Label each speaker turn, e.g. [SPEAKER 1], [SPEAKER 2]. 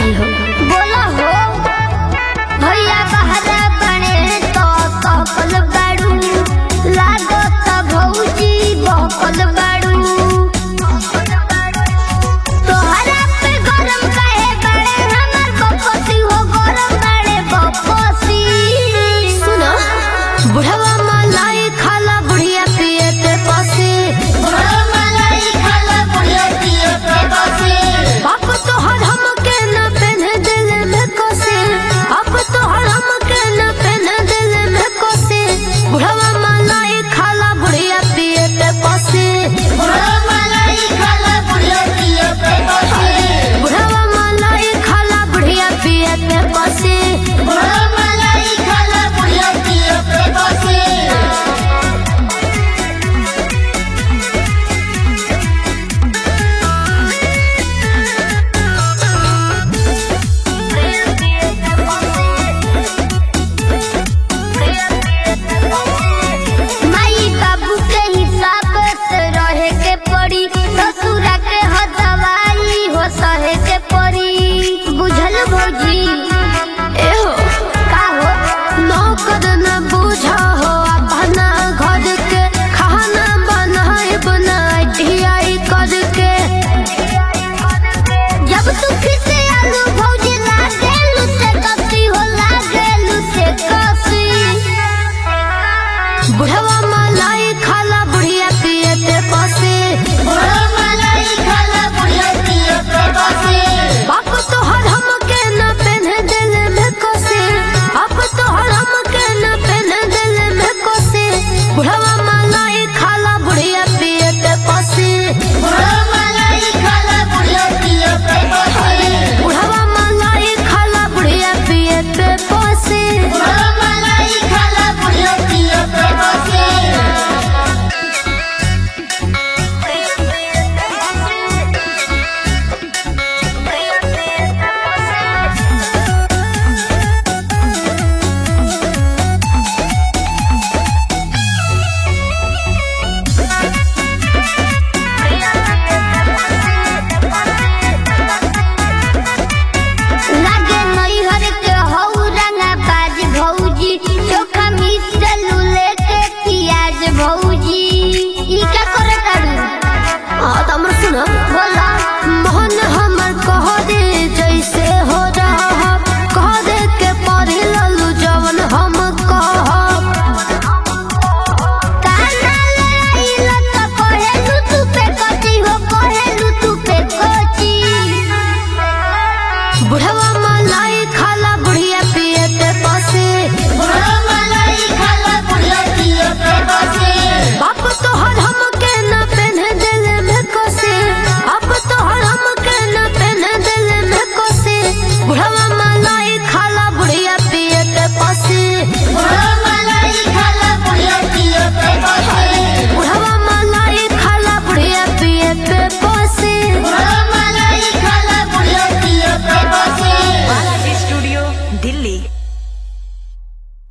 [SPEAKER 1] भाई हो
[SPEAKER 2] बोला हो भैया बहरा बने तो कहल बाड़ू लागत भौजी बहकल बाड़ू तोहरा पे गरम काहे बाड़े हमर बपसी हो गरम बाड़े बपसी
[SPEAKER 1] सुनो बुढ़वा मलाई खाला बुढ़िया पिए ते पसे
[SPEAKER 2] बड़ा मलाई खाला बुढ़िया पिए पे बसी
[SPEAKER 1] बाप तो हर हमके न पहने दिल में कोसे अब तो हर हमके न पहने दिल में कोसे बुढ़वा मलाई खाला बुढ़िया पिए ते पसे
[SPEAKER 2] बड़ा मलाई खाला बुढ़िया पिए पे बसी
[SPEAKER 1] बुढ़वा मलाई खाला बुढ़िया पिए ते पसे
[SPEAKER 2] बड़ा मलाई खाला बुढ़िया पिए पे बसी माई बाबू के हिसाब से रहे के पड़ी ससुरा के हो दवाई हो सहे के पड़ी बुझल भौजी
[SPEAKER 1] एहो
[SPEAKER 2] का हो
[SPEAKER 1] नौकर न बूझा हो अपना घर के खाना बनाए बनाए ढियाई करके
[SPEAKER 2] जब तू फिर से आलू भौजी लागेलू से कसी हो लागेलू से कसी
[SPEAKER 1] बुढ़वा मलाई खाला बुढ़िया पिए ते पसे
[SPEAKER 2] बड़ा मलाई खाला बुढ़िया पिए पे बसी
[SPEAKER 1] बाप तो हर हमके न पहने दिल में कोसे अब तो हर हमके न पहने दिल में कोसे बुढ़वा मलाई खाला बुढ़िया पिए ते पसे
[SPEAKER 2] बड़ा मलाई खाला बुढ़िया पिए पे बसी
[SPEAKER 1] बुढ़वा मलाई खाला बुढ़िया पिए ते पसे
[SPEAKER 2] बड़ा मलाई खाला बुढ़िया पिए पे बसी लागे नैहर के हौ रंगा बाज भौजी चोखा मिसलू लेके पियाज भौजी ई का करे तारू
[SPEAKER 1] हाँ तो हमर सुनो
[SPEAKER 2] बोला
[SPEAKER 1] मोहन हमर कह दे जैसे हो रहा कह दे के पढ़ी ललू जवन हम कहब
[SPEAKER 2] काना लड़ाई त कहेलू तू पे कची हो कहेलू तू पे कची
[SPEAKER 1] बुढ़वा